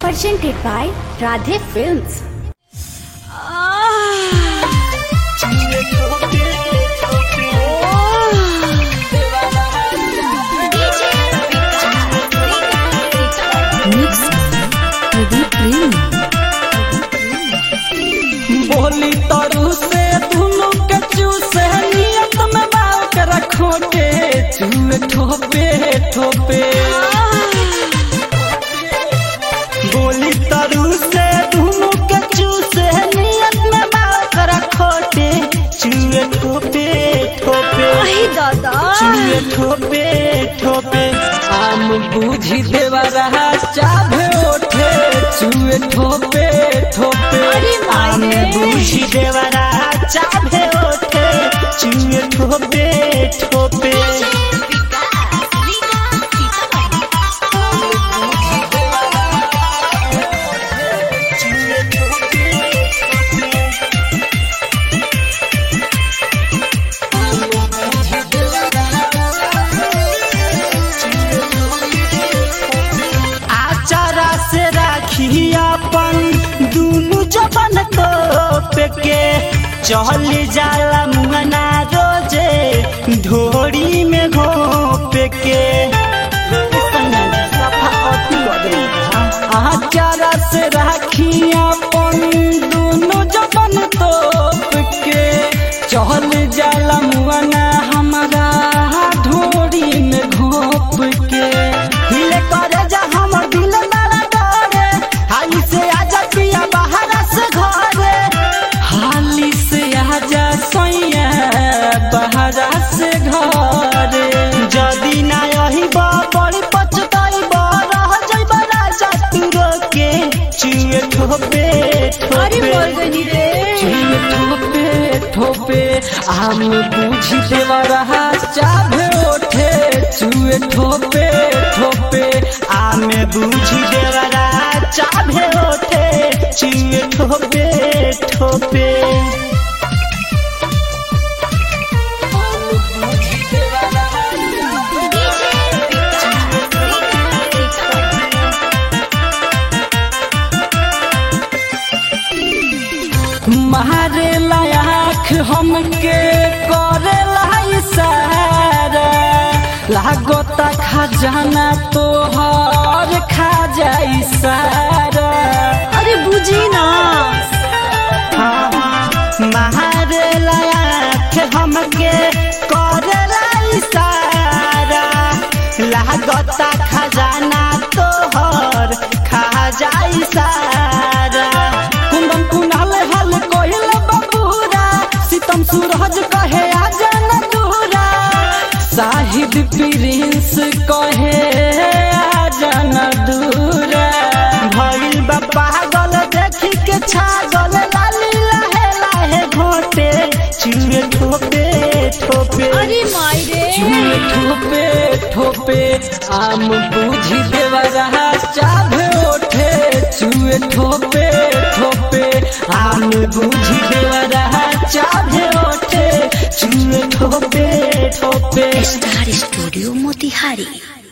Presented by Radhe Films. Mix Pradeep Premi. बोली तरू से दुनू के चूसे नियत में बाल के रखो के चूहे ठोपे ठोपे बोली तरू से दुनू के चूसे नियत में बाल के रखो के चूहे ठोपे ठोपे चूहे ठोपे ठोपे आम बूझी देवा रहा चाभे ओठे चूहे ठोपे ठोपे आम बूझी देवा रहा चाभे ओठे चूहे ठोपे ठोपे आचारा से राखी अपन दुनु जबन को पेके चल जाला मुंगना रोजे ढोरी में घोप के आचारा से राखी अपन दुनु जबन तो के चल जाला मुंगना हमारा ढोरी में घोप के हिले करे जा हमर दिल मारा डरे हाली से आजा पिया बाहर से घरे हाली से आजा सैया बाहर से घरे जदी ना यही बड़ी पछताई रह जइबा राजा तू रोके चुए ठोपे ठोपे चुए ठोपे ठोपे आम बूझी देवा रहा चाभे ओठे चुए ठोपे ठोपे आम बूझी देवा रहा चाभे ओठे चुए ठोपे ठोपे मारे लाख हमके करे इशारा लागोता खजाना तोहर खा जाई सारा अरे बुझी ना मारे लाख हमके करे इशारा लागोता खजाना तोहर खा जाई सारा कुंदन कुनाल हल कोहिल बबूरा सीतम सूरज कहे आजन दूरा साहिद प्रिंस कहे आजन दूरा भइल बा पागल देखी के छागल लाली लाहे लाहे घोटे चुए ठोपे ठोपे चुए ठोपे ठोपे आम बूझी देवा रहा चाभे ओठे चुए ठोपे ठोपे आम बूझी देवा रहा चाभे ओठे चुए ठोपे ठोपे Star Studio Motihari.